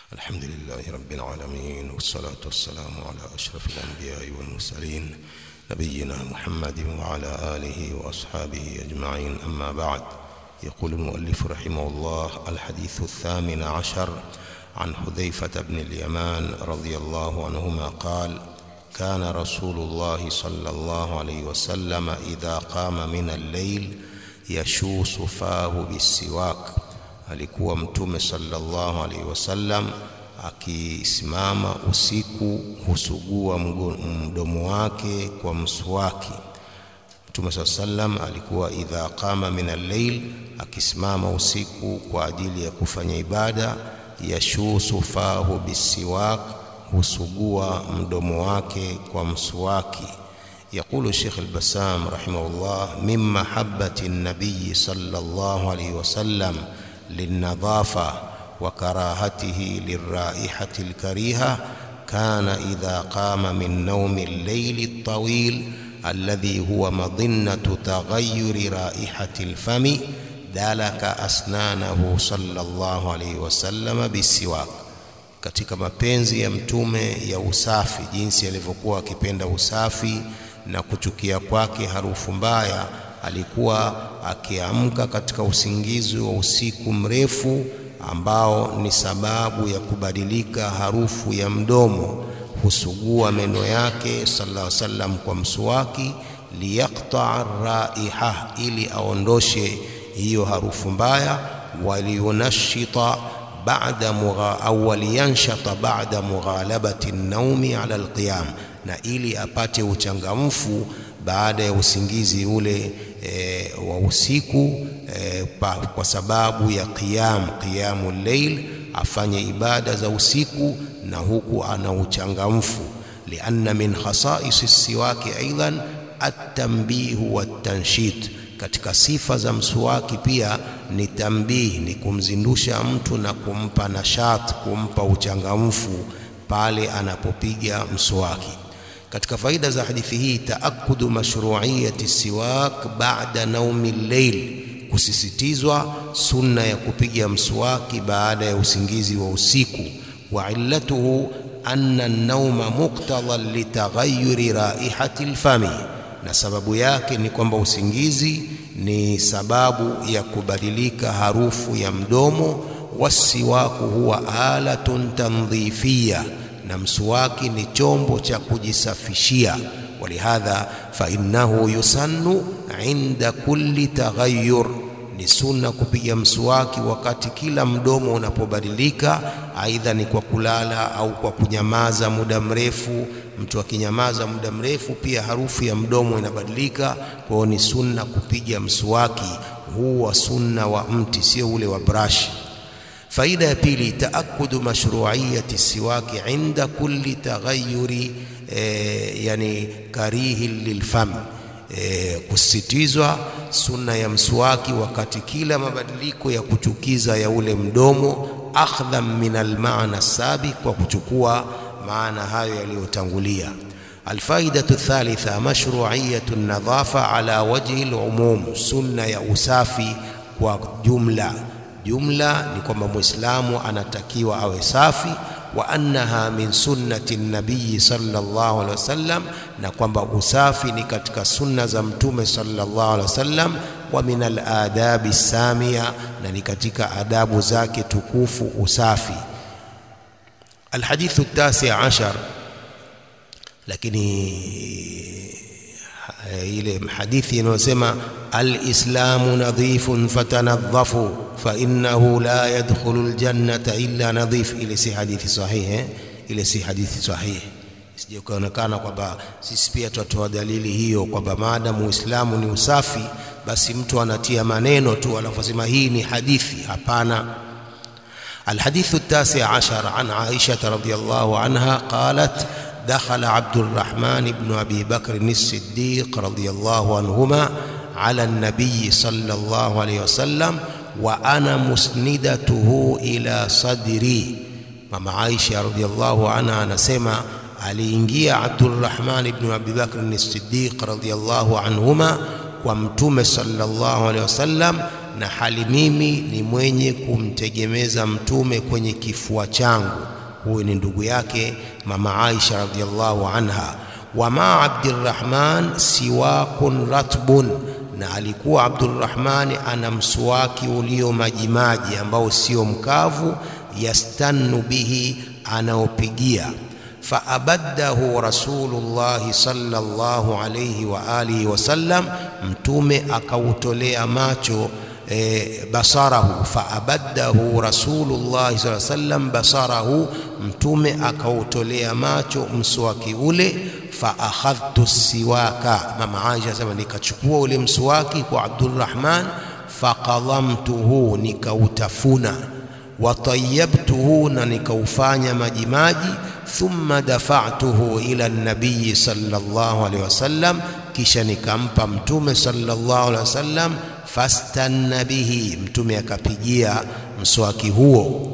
الحمد لله رب العالمين والصلاة والسلام على أشرف الأنبياء والمرسلين نبينا محمد وعلى آله وأصحابه أجمعين أما بعد يقول المؤلف رحمه الله الحديث الثامن عشر عن حذيفة بن اليمان رضي الله عنهما قال كان رسول الله صلى الله عليه وسلم إذا قام من الليل يشوص فاه بالسواك alikuwa mtume sallallahu alaihi wasallam akisimama usiku husugua mdomo wake kwa mswaki mtume saa sallam alikuwa idha qama min al-layl akisimama usiku kwa ajili ya kufanya ibada yashusu fahu bisiwak husugua mdomo wake kwa mswaki يقول الشيخ البسام رحمه الله من محبة النبي صلى الله عليه وسلم للنظافة وكراهته للرائحة الكريهة كان إذا قام من نوم الليل الطويل الذي هو مظنة تغير رائحة الفم دلك أسنانه صلى الله عليه وسلم بالسواك katika mapenzi ya mtume ya usafi jinsi alivyokuwa akipenda usafi na kuchukia kwake harufu mbaya alikuwa akiamka katika usingizi wa usiku mrefu ambao ni sababu ya kubadilika harufu ya mdomo husugua meno yake sallallahu alaihi wasallam kwa mswaki liyaqta'a raiha ili aondoshe hiyo harufu mbaya waliyunashita ba'da mugha au waliyanshata ba'da mughalabati an-naumi 'ala al-qiyam na ili apate uchangamfu baada ya usingizi ule e, wa usiku e, pa, kwa sababu ya qiyam qiyamul layl afanye ibada za usiku na huku ana uchangamfu lianna min khasa'is siwaki aidan at-tanbih wat-tanshit katika sifa za mswaki pia ni tambih ni kumzindusha mtu na kumpa nashat kumpa uchangamfu pale anapopiga mswaki katika faida za hadithi hii taakudu mashru'iyati siwak ba'da naumi llail kusisitizwa sunna ya kupiga mswaki baada ya usingizi wa usiku wa illatuhu anna an-nauma muqtadan litaghayyuri raihati al-fami na sababu yake ni kwamba usingizi ni sababu ya kubadilika harufu ya mdomo wasiwaku huwa alatun tandhifiyya na mswaki ni chombo cha kujisafishia walihadha fa innahu yusannu inda kulli taghayyur ni sunna kupiga mswaki wakati kila mdomo unapobadilika aidha ni kwa kulala au kwa kunyamaza muda mrefu mtu akinyamaza muda mrefu pia harufu ya mdomo inabadilika kwa hiyo ni sunna kupiga mswaki huu wa sunna wa mti sio ule wa brashi faida ya pili taakudu mashru'iyati siwaki inda kulli taghayyuri e, yani karihi lilfam e, kusitizwa sunna ya mswaki wakati kila mabadiliko ya kuchukiza ya ule mdomo akhdhan min almaana sabiq kwa kuchukua maana hayo yaliyotangulia الفائدة الثالثة مشروعية النظافة على وجه العموم سنة يا أسافي وجملة jumla ni kwamba muislamu anatakiwa awe safi wa annaha min sunnati nabii sallallahu alaihi wasallam na kwamba usafi ni katika sunna za mtume sallallahu alaihi wasallam wa min aladabi samia na ni katika adabu zake tukufu usafi alhadithu التاسع عشر lakini ile hadithi inayosema alislamu nadhifun fatanadhafu fa innahu la yadkhulu aljannata illa nadhif ile si hadithi sahihi ile si hadithi sahihi sije kuonekana kwamba sisi pia tutatoa dalili hiyo kwamba maadamu uislamu ni usafi basi mtu anatia maneno tu anafosema hii ni hadithi hapana الحديث التاسع عشر عن عائشة رضي الله عنها قالت دخل عبد الرحمن بن أبي بكر الصديق رضي الله عنهما على النبي صلى الله عليه وسلم وأنا مسندته إلى صدري ماما عائشة رضي الله عنها نسمع aliingia Abdurrahman ibn Abi Bakr as-Siddiq radhiyallahu anhuma kwa mtume sallallahu alaihi wasallam na hali mimi ni mwenye kumtegemeza mtume kwenye kifua changu. Huyu ni ndugu yake mama Aisha radhiallahu anha. Wa ma Abdurrahman siwakun ratbun, na alikuwa Abdurrahmani ana mswaki ulio majimaji ambao sio mkavu, yastannu bihi, anaopigia faabaddahu Rasulullahi sallallahu alayhi wa alihi wasallam, mtume akautolea macho e, basarahu. Faabaddahu Rasulullahi sallallahu alayhi wasallam basarahu, mtume akautolea macho mswaki ule. Faakhadhtu siwaka, mama Aisha asema nikachukua ule mswaki kwa Abdurrahman, faqadhamtuhu, nikautafuna watayabtuhu na nikaufanya majimaji. Thumma dafa'tuhu ila nabiyi sallallahu alaihi wasallam, kisha nikampa mtume sallallahu alaihi wasallam. Fastanna bihi, mtume akapigia mswaki huo.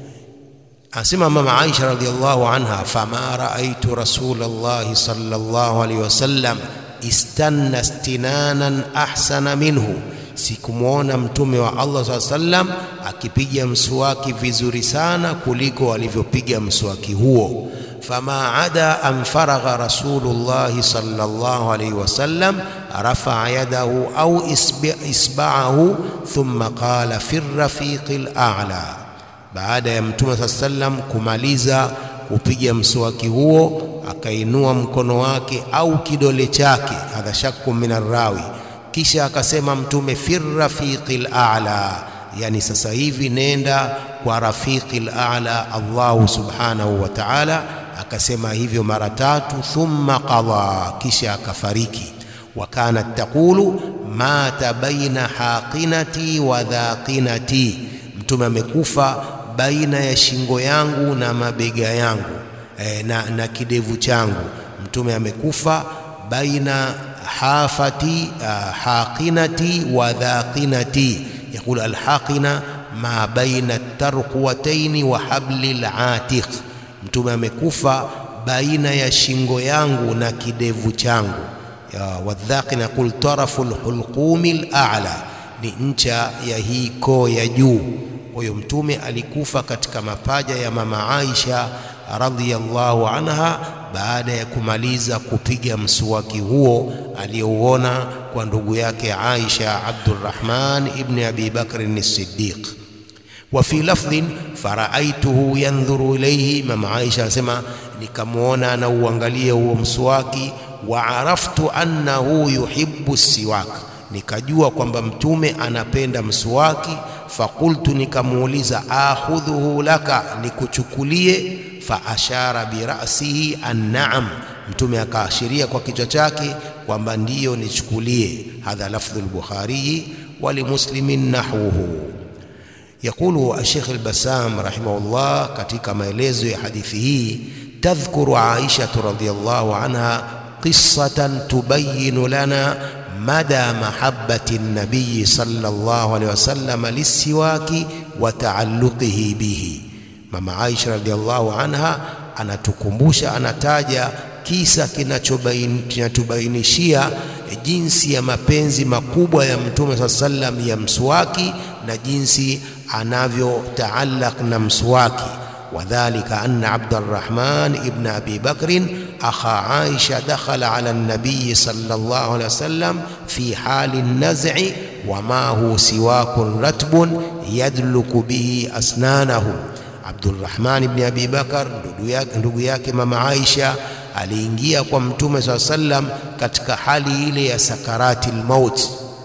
Asema mama Aisha radhiallahu anha, fama raaitu rasulallahi sallallahu alaihi wasallam istanna istinanan ahsana minhu Sikumwona mtume wa Allah saa sallam akipiga mswaki vizuri sana kuliko alivyopiga mswaki huo. Fama ada an faragha rasulullahi sallallahu alayhi wasallam rafaa yadahu au isba'ahu thumma qala fi rafiqi al-a'la, baada ya mtume saa sallam kumaliza kupiga mswaki huo akainua mkono wake au kidole chake, hadha shakku min arrawi kisha akasema mtume fi rafiqil a'la, yani sasa hivi nenda kwa rafiqil a'la, Allahu subhanahu wa ta'ala. Akasema hivyo mara tatu, thumma qadha, kisha akafariki. Wa kanat taqulu mata baina haqinati wa dhaqinati, mtume amekufa baina ya shingo yangu na mabega yangu e, na, na kidevu changu. Mtume amekufa baina hafati haqinati wa dhaqinati. Yaqul alhaqina ma baina tarquwataini wa habli latiq, mtume amekufa baina ya shingo yangu na kidevu changu. Wadhaqina yaqul tarafu lhulqumi lala, ni ncha ya hii koo ya juu. Kwa hiyo mtume alikufa katika mapaja ya mama Aisha radhiyallahu anha baada ya kumaliza kupiga mswaki huo aliyouona kwa ndugu yake Aisha Abdurrahman ibn Abi Bakr as-Siddiq. Wa fi lafdhin faraaituhu yandhuru ilayhi, mama Aisha anasema nikamwona anauangalia huo mswaki. Wa araftu annahu yuhibbu siwak, nikajua kwamba mtume anapenda mswaki. Fakultu, nikamuuliza akhudhuhu laka, nikuchukulie fa ashara birasihi annaam, mtume akaashiria kwa kichwa chake kwamba ndiyo nichukulie. Hadha lafdhu al-Bukhari wa limuslimin nahwuhu. Yaqulu Sheikh al-Bassam rahimahullah katika maelezo ya hadithi hii, tadhkuru Aisha radhiyallahu anha qissatan tubayinu lana mada mahabbati an-nabiy sallallahu alayhi wasallam lisiwaki wa taalluqihi bihi Mama Aisha radhiallahu anha anatukumbusha, anataja kisa kinatubainishia jinsi ya mapenzi makubwa ya Mtume saa sallam ya mswaki na jinsi anavyotaallaq na mswaki. Wadhalika anna Abdurrahman ibn Abi Bakrin akha Aisha dakhala ala nabiyi sallallahu alayhi wasallam fi hali naz'i wa ma hu siwakun ratbun yadluku bihi asnanahu Abdurrahman ibn Abi Bakar ndugu yake, ndugu yake mama Aisha aliingia kwa mtume saa sallam katika hali ile ya sakarati lmaut,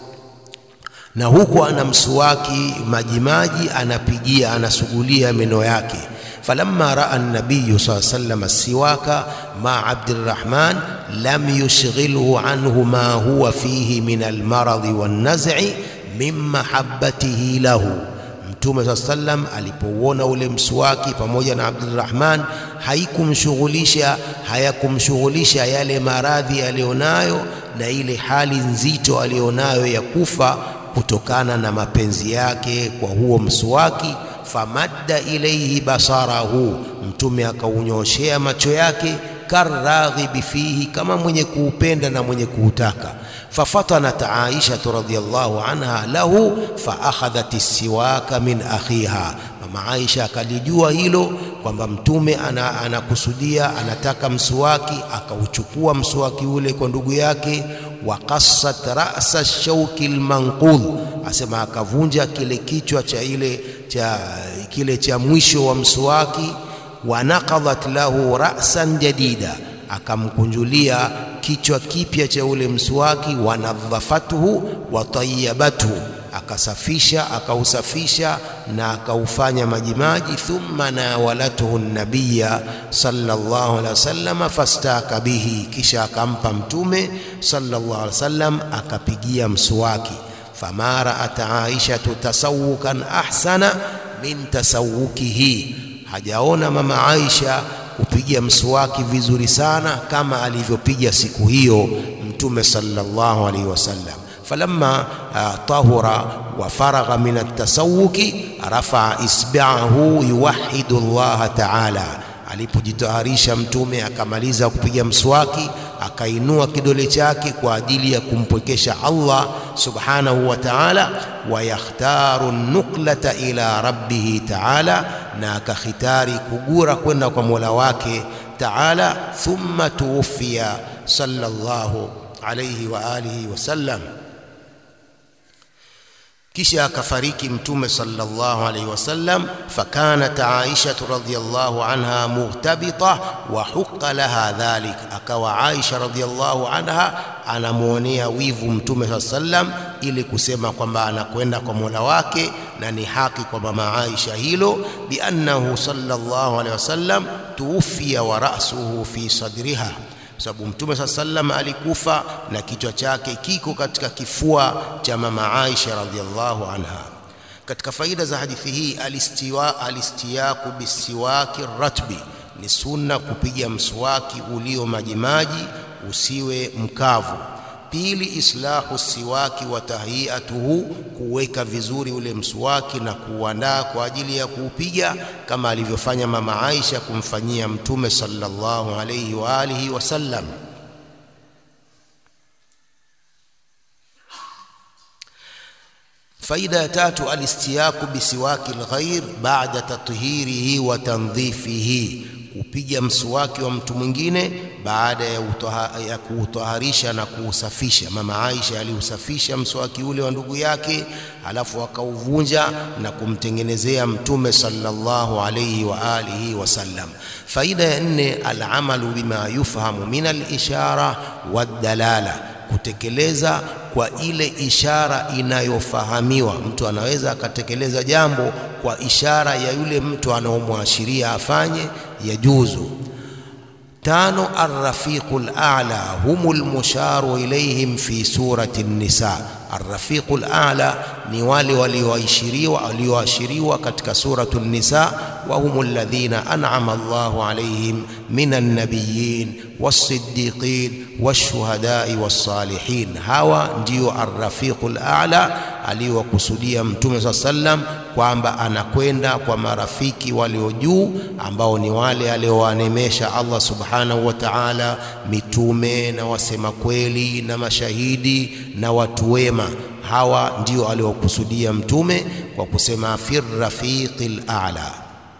na huku ana msuwaki majimaji, anapigia anasugulia meno yake. falamma raa an-nabiy saa sallam as-siwaka ma Abdurrahman lam yushghilhu anhu ma huwa fihi min al-maradi wan-naz'i min mahabbatihi lahu Mtume saa sallam alipouona ule mswaki pamoja na Abdurrahman haikumshughulisha hayakumshughulisha yale maradhi aliyonayo na ile hali nzito aliyonayo ya kufa kutokana na mapenzi yake kwa huo mswaki. Famadda ilaihi basarahu, Mtume akaunyoshea macho yake, karaghibi fihi, kama mwenye kuupenda na mwenye kuutaka. ففطنت عائشة رضي الله عنها له فأخذت السواك من أخيها mama Aisha akalijua hilo kwamba mtume anakusudia ana anataka mswaki, akauchukua mswaki ule kwa ndugu yake. Waqassat ra'sa shauki almanqudh, asema akavunja kile kichwa cha ile cha kile cha mwisho wa mswaki. Wa naqadhat lahu ra'san jadida, akamkunjulia kichwa kipya cha ule mswaki. Wa nadhafathu wa tayyabathu akasafisha akausafisha na akaufanya majimaji. Thumma nawalathu nabiya sallallahu alaihi wasallam fastaka bihi, kisha akampa mtume sallallahu alaihi wasallam akapigia mswaki. Fama raat aishatu tasawukan ahsana min tasawukihi, hajaona mama Aisha kupiga mswaki vizuri sana kama alivyopiga siku hiyo mtume sallallahu alaihi wasallam. فلما طهر وفرغ من التسوك رفع إصبعه يوحد الله تعالى alipojitaharisha mtume akamaliza kupiga mswaki akainua kidole chake kwa ajili ya kumpwekesha Allah subhanahu wa ta'ala, wa yakhtaru nuklata ila rabbihi ta'ala, na akakhitari kugura kwenda kwa Mola wake ta'ala. Thumma tuwfiya sallallahu alayhi wa alihi wasallam kisha akafariki mtume sallallahu alaihi wasallam. Fakanat Aisha radhiyallahu anha mughtabita wa huqa laha dhalik, akawa Aisha radhiyallahu anha anamwonea wivu mtume sallallahu alaihi wasallam, ili kusema kwamba anakwenda kwa Mola wake na ni haki kwa mama Aisha hilo. Biannahu sallallahu alaihi wasallam tuwfiya wa ra'suhu fi sadriha kwa sababu mtume saa sallam alikufa na kichwa chake kiko katika kifua cha mama Aisha radhiallahu anha. Katika faida za hadithi hii, alistiwa alistiyaku bisiwaki ratbi, ni sunna kupiga mswaki ulio majimaji, usiwe mkavu. Pili, islahu siwaki wa tahiyatuhu, kuweka vizuri ule mswaki na kuuandaa kwa ajili ya kuupiga kama alivyofanya mama Aisha kumfanyia mtume sallallahu alayhi wa alihi wasallam. Faida ya tatu, alistiyaku bisiwaki lghair baada tathhirihi wa tandhifihi kupiga mswaki wa mtu mwingine baada ya, utoha, ya kuutaharisha na kuusafisha. Mama Aisha aliusafisha mswaki ule wa ndugu yake, alafu akauvunja na kumtengenezea mtume sallallahu alayhi wa alihi wasallam. Faida ya nne, alamalu bima yufhamu min alishara waddalala, kutekeleza kwa ile ishara inayofahamiwa. Mtu anaweza akatekeleza jambo kwa ishara ya yule mtu anaomwashiria afanye, yajuzu. Tano, arrafiqul a'la humul musharu ilayhim fi surati an-nisa. Arrafiqul a'la ni wale walioashiriwa walioashiriwa katika suratu an-nisa, wa humul ladhina an'ama Allahu alayhim minan nabiyyin was-siddiqin wash-shuhada'i was-salihin. Hawa ndio arrafiqul a'la aliyowakusudia Mtume saa sallam kwamba anakwenda kwa marafiki walio juu ambao ni wale aliowanemesha Allah subhanahu wa ta'ala, mitume na wasema kweli na mashahidi na watu wema. Hawa ndio aliowakusudia Mtume kwa kusema fir rafiqil a'la.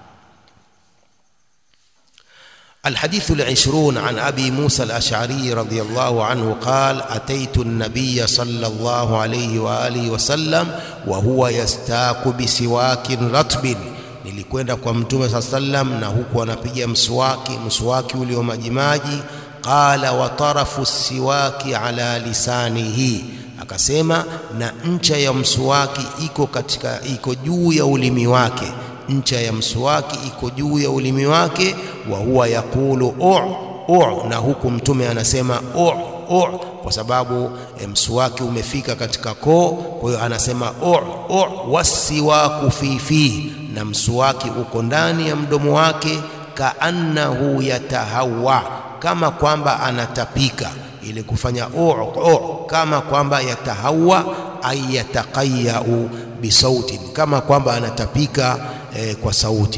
الحديث العشرون عن أبي موسى الأشعري رضي الله عنه قال أتيت النبي صلى الله عليه وآله وسلم وهو يستاك بسواك رطب nilikwenda kwa mtume saa sallam na huku anapiga mswaki mswaki ulio majimaji qala wa tarafu siwaki ala lisanihi akasema na ncha ya mswaki iko katika iko juu ya ulimi wake ncha ya mswaki iko juu ya ulimi wake wa huwa yaqulu u u na huku mtume anasema u u kwa sababu e, mswaki umefika katika koo kwa hiyo anasema u u wasiwaku fifi na mswaki uko ndani ya mdomo wake kaannahu yatahawa kama kwamba anatapika ili kufanya u u kama kwamba yatahawa ay yataqayyau bisautin kama kwamba anatapika e, kwa sauti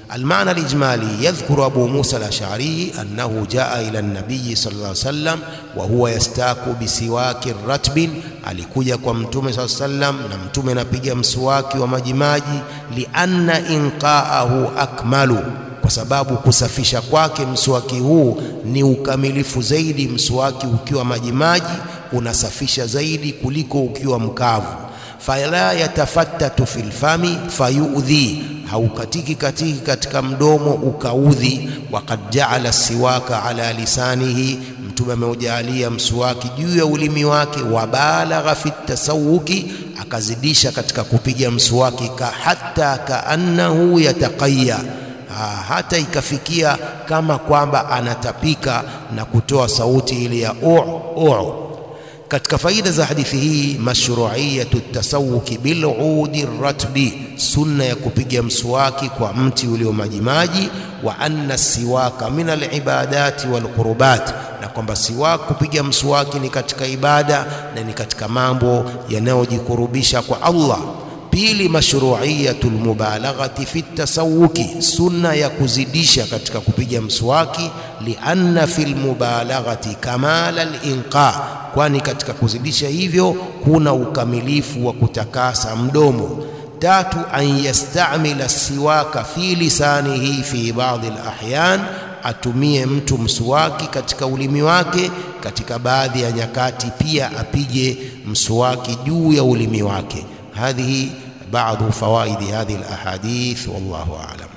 المعنى الإجمالي يذكر أبو موسى الأشعري أنه جاء إلى النبي صلى الله عليه وسلم وهو يستاك بسواك رتب alikuja kwa mtume saa sallam na mtume anapiga mswaki wa majimaji lianna inqaahu akmalu kwa sababu kusafisha kwake mswaki huu ni ukamilifu zaidi mswaki ukiwa majimaji unasafisha zaidi kuliko ukiwa mkavu fala yatafattatu fil fami fayudhi haukatiki katiki katika mdomo ukaudhi waqad jaala siwaka ala lisanihi mtume ameujalia mswaki juu ya ulimi wake wabalagha fi tasawuki akazidisha katika kupiga mswaki ka hatta kaannahu yataqayya hata ikafikia kama kwamba anatapika na kutoa sauti ile ya u u katika faida za hadithi hii mashru'iyatu tasawuki bil'udi ratbi sunna ya kupiga mswaki kwa mti ulio majimaji wa anna siwaka min alibadati walqurbat na kwamba siwak kupiga mswaki ni katika ibada na ni katika mambo yanayojikurubisha kwa Allah pili mashru'iyatul mubalaghati fi tasawuki sunna ya kuzidisha katika kupiga mswaki lianna fil mubalaghati kamala al-inqa kwani katika kuzidisha hivyo kuna ukamilifu wa kutakasa mdomo tatu an yastamila siwaka fi lisanihi fi baadhi al-ahyan atumie mtu mswaki katika ulimi wake katika baadhi ya nyakati pia apige mswaki juu ya ulimi wake هذه بعض فوائد هذه الأحاديث والله أعلم